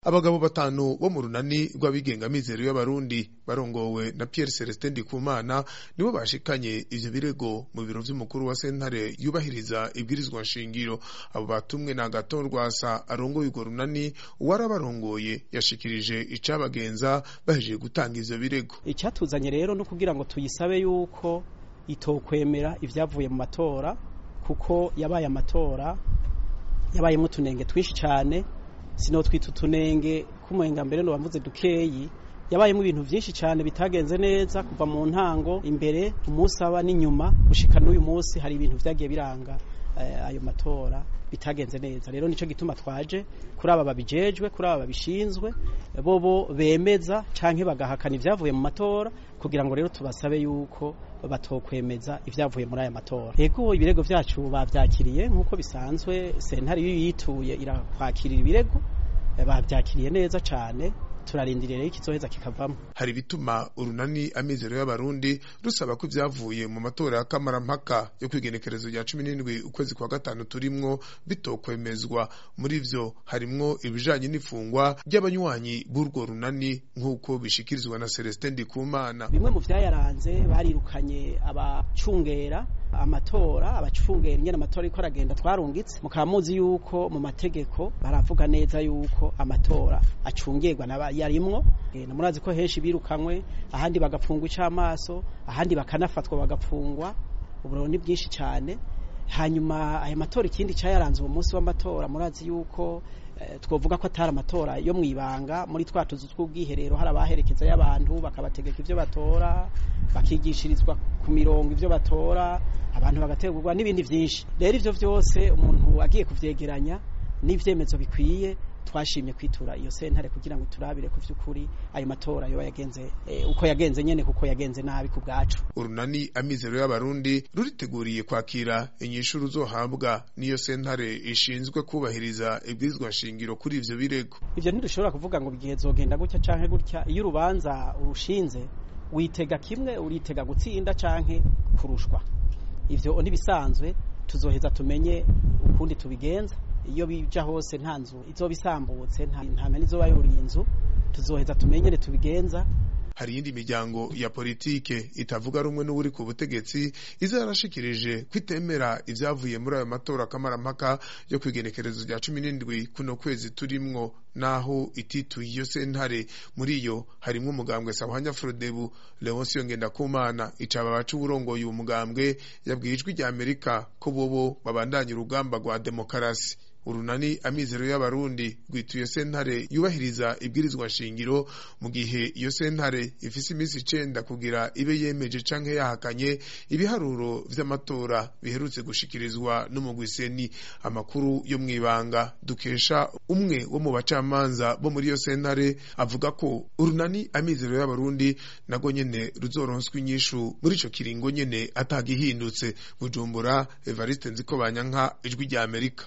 abagabo batanu bo mu runani rw'abigenga mizero y'abarundi barongowe na Pierre Celestin Ndikumana nibo bashikanye ivyo birego mu biro vy'umukuru wa sentare yubahiriza ibwirizwa nshingiro abo batumwe na Agathon Rwasa arongoye urwo runani uwarabarongoye yashikirije icabagenza bahejeje gutanga ivyo birego icyatuzanye rero no kugira ngo tuyisabe yuko itokwemera ivyavuye mu matora kuko yabaye amatora yabayemo utunenge twinshi cyane sino twita utunenge k'umuhenga mbere no bavuze dukeyi yabayemo ibintu byinshi cyane bitagenze neza kuva mu ntango imbere umunsi aba n'inyuma gushika n'uyu munsi hari ibintu vyagiye biranga ayo matora bitagenze neza rero nico gituma twaje kuri aba babijejwe kuri aba babishinzwe bobo bemeza canke bagahakana ivyavuye mu matora kugira ngo rero tubasabe yuko batokwemeza ivyavuye muri aya matora yego ibirego vyacu bavyakiriye nk'uko bisanzwe sentare iyo yituye irakwakirira ibirego bavyakiriye neza cane turarindiriye rero ikizoheza kikavamo hari bituma urunani amizero y'abarundi rusaba ko ivyavuye mu matora ya kamarampaka yo kwigenekerezo rya cumi n'indwi ukwezi kwa gatanu turimwo bitokwemezwa muri vyo harimwo ibijanye n'ifungwa ry'abanywanyi b'urwo runani nk'uko bishikirizwa na Celestin Ndikumana bimwe mu vyayaranze barirukanye abacungera amatora abacungera ingene amatora ariko aragenda twarungitse mukaba muzi yuko mu mategeko baravuga neza yuko amatora acungirwa yarimwo murazi ko henshi birukamwe ahandi bagapfungwa icamaso ahandi bakanafatwa bagapfungwa uburiro ni bwinshi cyane hanyuma aya matora ikindi cyayaranze uwo munsi w'amatora murazi yuko twovuga ko atari amatora yo mu ibanga muri twa tuzu tw'ubwiherero hari abaherekeza y'abantu bakabategeka ivyo batora bakigishirizwa ku mirongo ivyo batora abantu bagategurwa n'ibindi vyinshi rero ivyo vyose umuntu agiye kuvyegeranya n'ivyemezo bikwiye twashimye kwitura iyo sentare kugira ngo turabire ku vy'ukuri ayo matora yo yagenze e, uko yagenze nyene kuko yagenze nabi ku bwacu urunani amizero y'abarundi ruriteguriye kwakira inyishu ruzohabwa n'iyo sentare ishinzwe kubahiriza ibwirizwa shingiro kuri ivyo birego ivyo ntidushobora kuvuga ngo igihe zogenda gutya canke gutya iyo urubanza urushinze witega kimwe uritega gutsinda canke kurushwa ivyo nibisanzwe tuzoheza tumenye ukundi tubigenza iyo bija hose nta nzu izoba isambutse nta meni izoba yuriye inzu tuzoheza tumenyere tubigenza hari iyindi miryango ya politike itavuga rumwe n'uri ku butegetsi iza yarashikirije kwitemera ivyavuye muri ayo matora kamarampaka yo kwigenekerezo rya cumi n'indwi kuno kwezi turimwo naho itituye iyo sentare muri iyo harimwo umugambwe sahwanya frodebu leonsiyo ngendakumana icaba baca uburongoye uwo mugambwe yabwiye ijwi rya amerika ko bobo babandanya urugamba rwa demokarasi urunani amizero y'abarundi rwituye sentare yubahiriza ibwirizwa shingiro mu gihe iyo sentare ifise iminsi icenda kugira ibe yemeje canke yahakanye ibiharuro vy'amatora biherutse gushikirizwa n'umugwiseni amakuru yo mw'ibanga dukesha umwe wo mu bacamanza bo muri iyo sentare avuga ko urunani amizero y'abarundi nago nyene ruzoronswa inyishu muri ico kiringo nyene atagihindutse bujumbura evariste nziko banyanka ijwi rya amerika